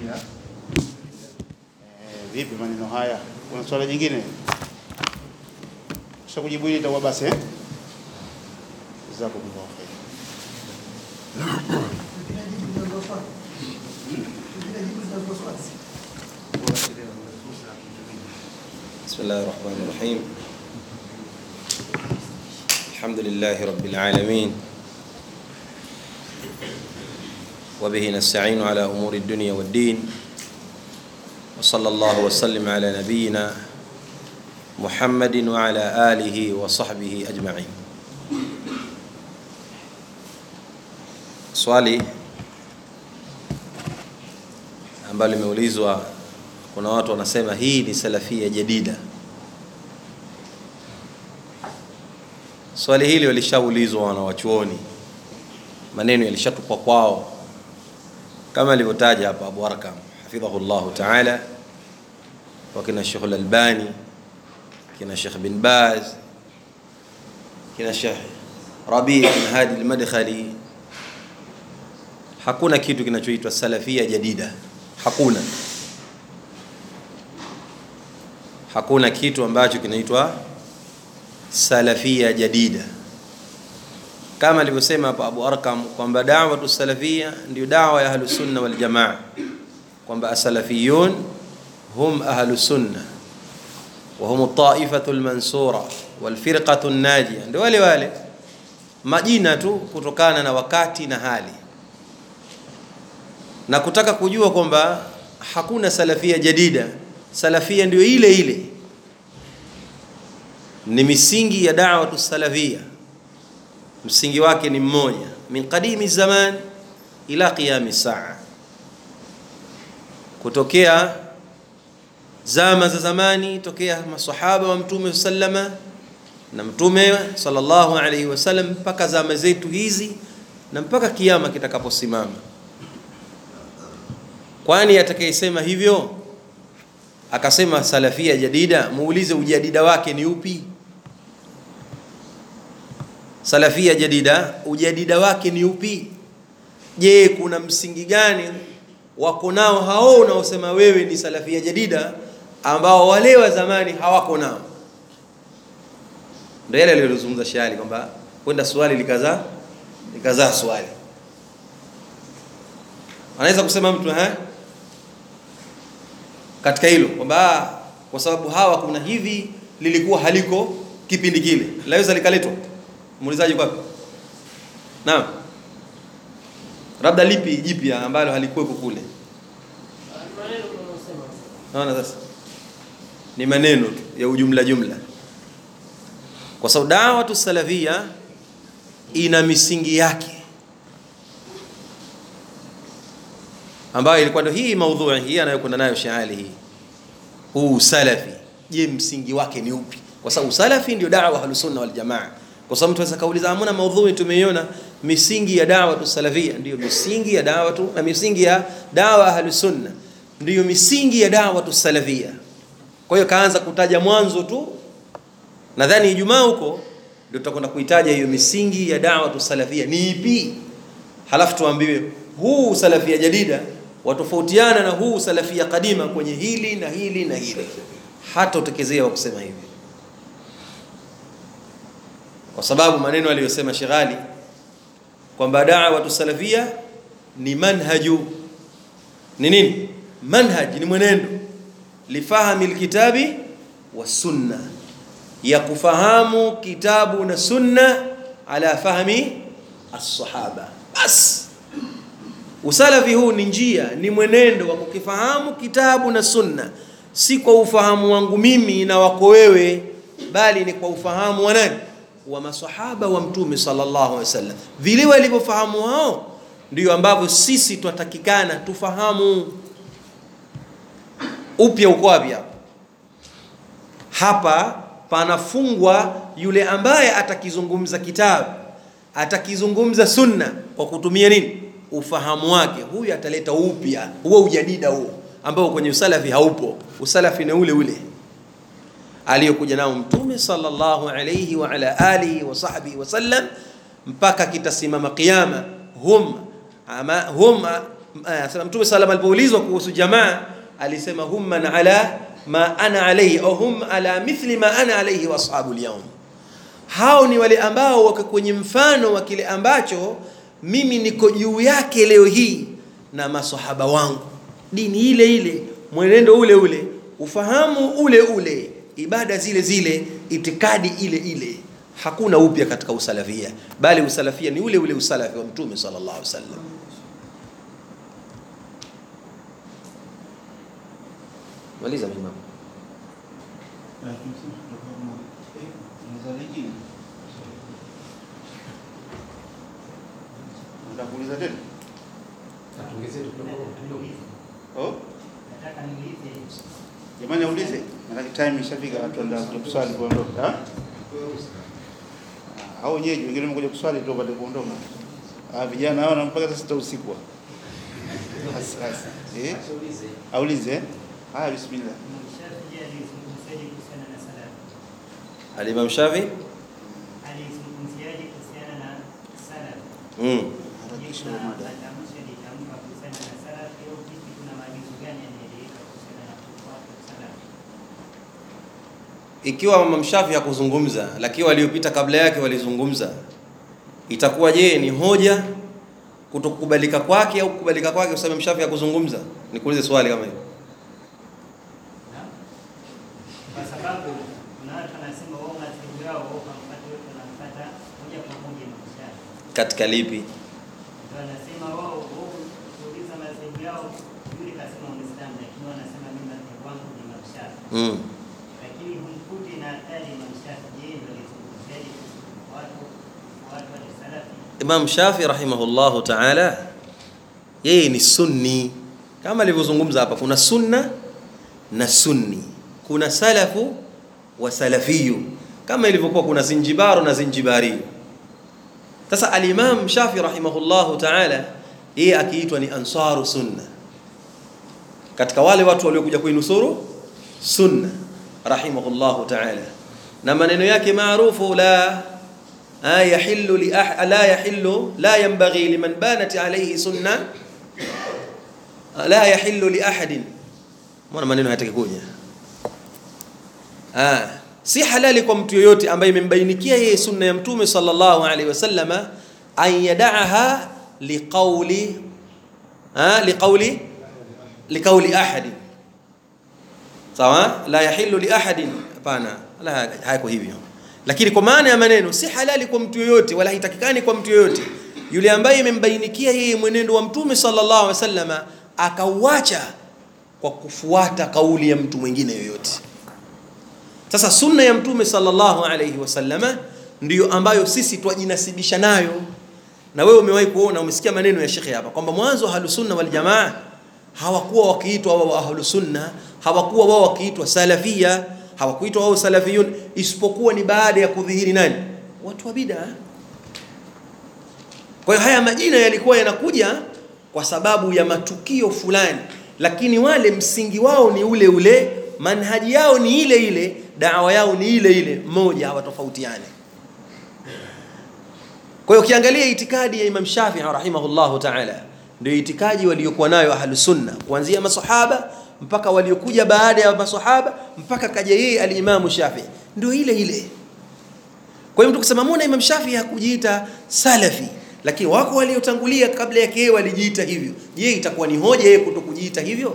kujibilia eh, vipi maneno haya. Kuna swala jingine kisha kujibu hili itakuwa basi eh? Jazakumullahu khair. بسم الله الرحمن الرحيم الحمد لله رب العالمين وبه نستعين على أمور الدنيا والدين وصلى الله وسلم على نبينا محمد وعلى آله وصحبه أجمعين swali ambalo limeulizwa kuna watu wanasema hii ni salafia jadida swali hili walishaulizwa wanawachuoni maneno yalishatupwa kwao kama alivyotaja hapa abu arkam hafidhahu llahu taala wakina shekh lalbani kina shekh bin baz kina shekh rabi bin hadi lmadkhali hakuna kitu kinachoitwa salafia jadida hakuna hakuna kitu ambacho kinaitwa salafia jadida kama alivyosema hapo Abu Arkam kwamba da'watu salafia ndio dawa ya ahlu sunna wal jamaa kwamba asalafiyun hum ahlu sunna wa hum at-ta'ifatu al-mansura wal firqatu an-najiyah ndio wale wale majina tu kutokana na wakati na hali na kutaka kujua kwamba hakuna salafia jadida salafia ndio ile ile ni misingi ya da'watu salafia msingi wake ni mmoja min qadimi zaman ila qiyami saa kutokea zama za zamani tokea masahaba wa mtume sallama na mtume sallallahu alaihi wasallam mpaka zama zetu hizi na mpaka kiama kitakaposimama kwani atakayesema hivyo akasema salafia jadida muulize ujadida wake ni upi salafia jadida ujadida wake ni upi je kuna msingi gani wako nao hao unaosema wewe ni salafia jadida ambao wale wa zamani hawako nao ndio yale aliyozungumza shali kwamba kwenda swali likazaa likazaa swali anaweza kusema mtu eh katika hilo kwamba kwa sababu hawa kuna hivi lilikuwa haliko kipindi kile laweza likaletwa muulizaji kwapi naam labda lipi jipya ambalo halikuwepo kule naona sasa ni maneno tu ya ujumla jumla kwa sababu dawatu salafia ina misingi yake ambayo ilikuwa ndio hii maudhui hii anayokwenda nayo shaali hii huu salafi je msingi wake ni upi kwa sababu salafi ndio dawa ahlusunna wal jamaa kwa sababu mtu anaweza kauliza hamna maudhui tumeiona misingi ya dawa tu salafia ndio misingi ya dawa tu na misingi ya dawa ahlusunna ndio misingi ya dawa tu salafia kwa hiyo kaanza kutaja mwanzo tu nadhani ijumaa huko ndio tutakwenda kuitaja hiyo misingi ya dawa tu salafia ni ipi halafu tuambiwe huu salafia jadida watofautiana na huu salafia kadima kwenye hili na hili na hili hata utekezea wa kusema hivi kwa sababu maneno aliyosema Sheghali kwamba da'watu salafia ni manhaju ni nini manhaj ni mwenendo lifahami alkitabi wa sunna ya kufahamu kitabu na sunna ala fahmi as-sahaba bas usalafi huu ni njia ni mwenendo wa kukifahamu kitabu na sunna si kwa ufahamu wangu mimi na wako wewe bali ni kwa ufahamu wa nani wa masahaba wa mtume sallallahu alaihi wasallam vile walivyofahamu hao ndio ambavyo sisi twatakikana tufahamu upya uko wapi hapa hapa panafungwa yule ambaye atakizungumza kitabu atakizungumza sunna kwa kutumia nini ufahamu wake huyu ataleta upya huo ujadida huo ambao kwenye usalafi haupo usalafi ni ule ule aliyokuja nao mtume sallallahu alayhi wa ala alihi wa sahbihi wasallam mpaka kitasimama qiyama hum ama, hum Anasema Mtume sallam alipoulizwa kuhusu jamaa alisema hum man ala ma ana alayhi au hum ala mithli ma ana alayhi wa ashabu al hao ni wale ambao wako kwenye mfano wa kile ambacho mimi niko juu yake leo hii na masahaba wangu, dini ile ile, mwenendo ule ule, ufahamu ule ule, ibada zile zile, itikadi ile ile. Hakuna upya katika usalafia, bali usalafia ni ule ule usalafi wa Mtume sallallahu alaihi wasallam. Maliza mimam. Nitakuuliza tena. Oh? Jamani aulize. Nataka time ishafika watu wanataka kuja kuswali kuondoka. Ah? Hao wenyeji wengine wamekuja kuswali tu wapate kuondoka. Ah, vijana hao na mpaka saa sita usiku. Sasa. Eh? Aulize. eh? Haya bismillah. Al-Imam Shafi alizungumziaje kuhusiana na salaf? mm. Harakisha Na mada. matamshi alitamka kuhusiana na salaf, au vipi, kuna maagizo gani yanaeleweka kuhusiana na kufuata salaf? Ikiwa Imam Shafi hakuzungumza lakini waliopita kabla yake walizungumza, itakuwa je, ni hoja kutokubalika kwake au kukubalika kwake kwa sababu Imam Shafi hakuzungumza? Nikuulize swali kama hilo. Na? Kwa sababu kuna watu wanasema wao madhehebu yao wao hamfuati wote, wanamfuata moja kwa moja Imam Shafi. Katika lipi? Ndio wanasema wao wao kuuliza madhehebu yao, yule kasema Uislamu, lakini wao wanasema mimi madhehebu wangu ni Imam Shafi. Mm. lakini humkuti na hatari Imam Shafi. Je, ndio alizungumziaje kuhusu watu watu wa salafi? Imam Shafi rahimahullahu ta'ala yeye ni sunni kama alivyozungumza hapa, kuna sunna na sunni, kuna salafu wa salafiyu, kama ilivyokuwa kuna zinjibaru na zinjibariyu. Sasa al-Imam Shafi rahimahullahu ta'ala yeye akiitwa ni ansaru sunna, katika wale watu waliokuja kuinusuru sunna rahimahullahu ta'ala, na maneno yake maarufu la آه يحل لأح... لا يحل لا ينبغي لمن بانت عليه سنة آه لا يحل لأحد mbona maneno hayataki kuja ah si halali kwa mtu yoyote ambaye imembainikia yeye sunna ya mtume sallallahu alaihi wasallama an yadaaha liqauli ah liqauli liqauli ahadi sawa la yahillu li ahadin hapana la hayako hivyo lakini kwa maana ya maneno si halali kwa mtu yoyote wala haitakikani kwa mtu yoyote yule ambaye imembainikia yeye mwenendo wa mtume sallallahu alaihi wasallama akauacha kwa kufuata kauli ya mtu mwingine yoyote sasa sunna ya mtume sallallahu alaihi wasallama ndiyo ambayo sisi twajinasibisha nayo na wewe umewahi kuona umesikia maneno ya shekhe hapa kwamba mwanzo ahlusunna waljamaa hawakuwa wakiitwa wao ahlusunna hawakuwa wao wakiitwa salafia hawakuitwa wao salafiyun isipokuwa ni baada ya kudhihiri nani watu wa bid'a kwa hiyo haya majina yalikuwa yanakuja kwa sababu ya matukio fulani lakini wale msingi wao ni ule ule manhaji yao ni ile ile dawa yao ni ile ile moja hawatofautiani kwa hiyo ukiangalia itikadi ya Imam Shafi'i rahimahullahu ta'ala ndio itikadi waliokuwa nayo ahlus sunna kuanzia masahaba mpaka waliokuja baada ya masahaba mpaka kaja yeye al-Imam Shafi'i ndio ile ile kwa hiyo mtu kusema mbona Imam Shafi'i hakujiita salafi lakini wako waliotangulia kabla yake yeye walijiita hivyo je itakuwa ni hoja yeye kutokujiita hivyo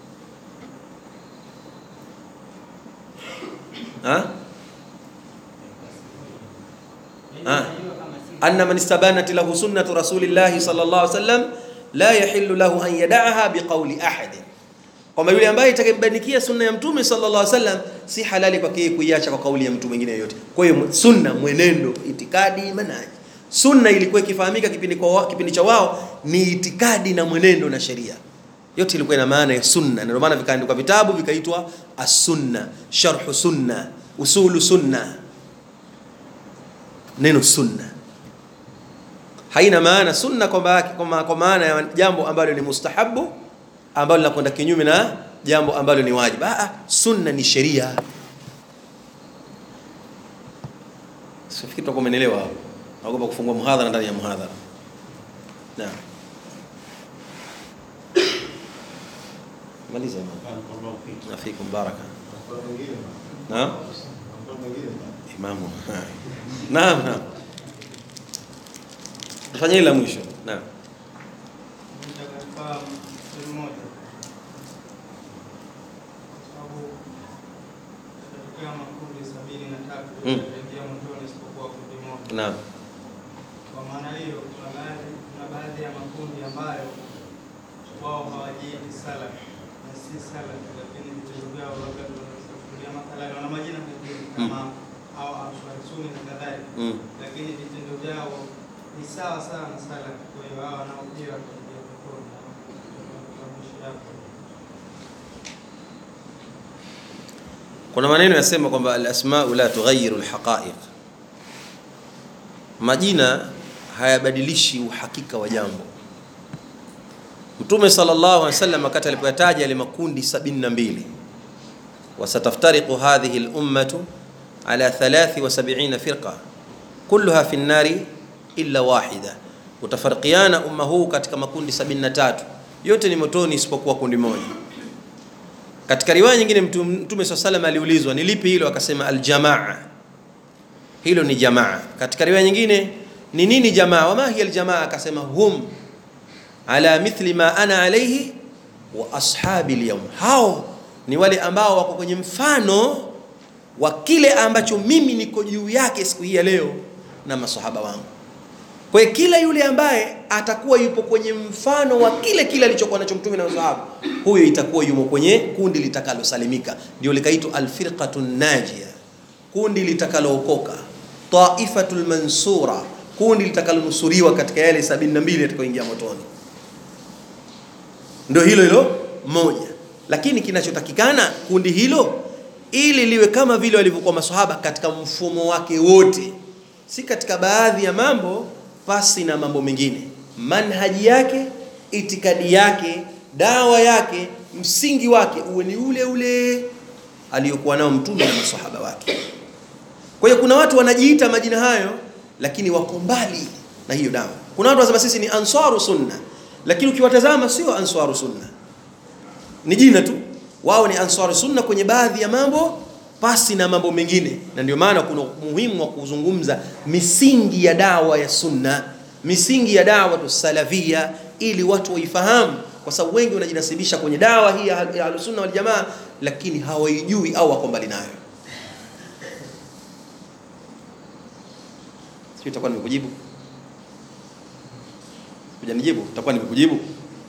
ha ha anna man istabanat lahu sunnatu rasulillahi sallallahu alaihi wasallam la yahillu lahu an yada'aha biqawli ahad kwamba yule ambaye itakembanikia sunna ya mtume sallallahu alaihi wasallam si halali kwake yeye kuiacha kwa kauli ya mtu mwingine yoyote kwa hiyo sunna mwenendo itikadi manhaji sunna ilikuwa ikifahamika kipindi kwa kipindi cha wao ni itikadi na mwenendo na sheria yote ilikuwa ina maana ya sunna ndio maana vikaandikwa vitabu vikaitwa as-sunna sharhu sunna usulu sunna neno sunna haina maana sunna kwamba kwa maana ya jambo ambalo ni mustahabu ambalo linakwenda kinyume na jambo ambalo ni wajibu ah sunna ni sheria sifikiri tutakuwa umeelewa hapo naogopa kufungua muhadhara ndani ya muhadhara naam maliza nafikum baraka naam imamu naam naam fanya hili la mwisho naam katika sehemu moja, kwa sababu katika makundi sabini na tatu Mm. yataingia motoni isipokuwa kundi moja. naam Kwa maana hiyo, kuna baadhi kuna baadhi ya makundi ambayo wao hawajiiti salaf na si salaf, lakini vitendo vyao labda vinachukulia mathalan, wana majina mengine kama au Answari Sunni na kadhalika, mm. lakini vitendo vyao ni sawa sawa na salaf. Kwa hiyo hawa nao pia wataingia peponi. Matamshi yako kuna maneno yasema kwamba alasmau la tughayiru alhaqaiq majina hayabadilishi uhakika wa jambo mtume sallallahu alaihi wasallam wakati alipoyataja yale makundi 72 wasataftariqu hadhihi lummatu ala 73 firqa kulluha fi nnari illa wahida utafarikiana umma huu katika makundi 73 yote ni motoni isipokuwa kundi moja katika riwaya nyingine mtu- mtume saa salam aliulizwa ni lipi hilo akasema aljamaa hilo ni jamaa katika riwaya nyingine ni nini jamaa wama hiya aljamaa akasema hum ala mithli ma ana alaihi wa ashabi lyaum hao ni wale ambao wako kwenye mfano wa kile ambacho mimi niko juu yake siku hii ya leo na masahaba wangu kwa hiyo kila yule ambaye atakuwa yupo kwenye mfano wa kile kile alichokuwa nacho mtume na masahaba huyo itakuwa yumo kwenye kundi litakalosalimika ndio likaitwa alfirqatu najia kundi litakalookoka taifatul mansura kundi litakalonusuriwa katika yale 72 yatakayoingia motoni ndio hilo hilo moja lakini kinachotakikana kundi hilo ili liwe kama vile walivyokuwa maswahaba katika mfumo wake wote si katika baadhi ya mambo pasi na mambo mengine manhaji yake itikadi yake dawa yake msingi wake uwe ni ule ule aliyokuwa nao mtume na maswahaba wake kwa hiyo kuna watu wanajiita majina hayo lakini wako mbali na hiyo dawa kuna watu wanasema sisi ni ansaru sunna lakini ukiwatazama sio ansaru sunna ni jina tu wao ni ansaru sunna kwenye baadhi ya mambo pasi na mambo mengine na ndio maana kuna umuhimu wa kuzungumza misingi ya dawa ya sunna misingi ya dawa tusalafia ili watu waifahamu kwa sababu wengi wanajinasibisha kwenye dawa hii ya ya ahlusunna wal jamaa lakini hawaijui au wako mbali nayo sio itakuwa nimekujibu hujanijibu itakuwa nimekujibu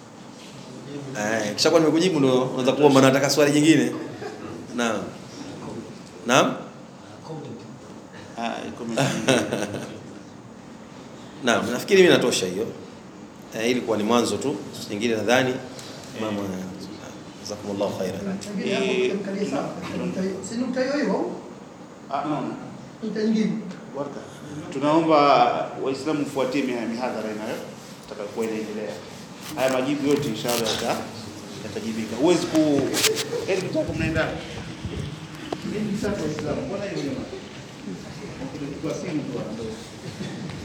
eh kisha nimekujibu ndo unaweza kuomba nataka swali jingine naam naam Ah, iko mengine. naam nafikiri mimi natosha hiyo eh, ilikuwa ni mwanzo tu nyingine nadhani mama jazakumullahu khairan Pengine hapo tutamkalia sawa katika nukta hiyo. Si nukta hiyo hiyo? Ah, no. Nukta nyingine. Warka. Tunaomba Waislamu mfuatie miha- mihadhara inayo itakayokuwa inaendelea. Haya majibu yote inshallah yata yatajibika. Huwezi ku eti mtaka mnaenda. Mimi sasa Waislamu, mbona hiyo jamaa? Kwa simu tu anaondoka.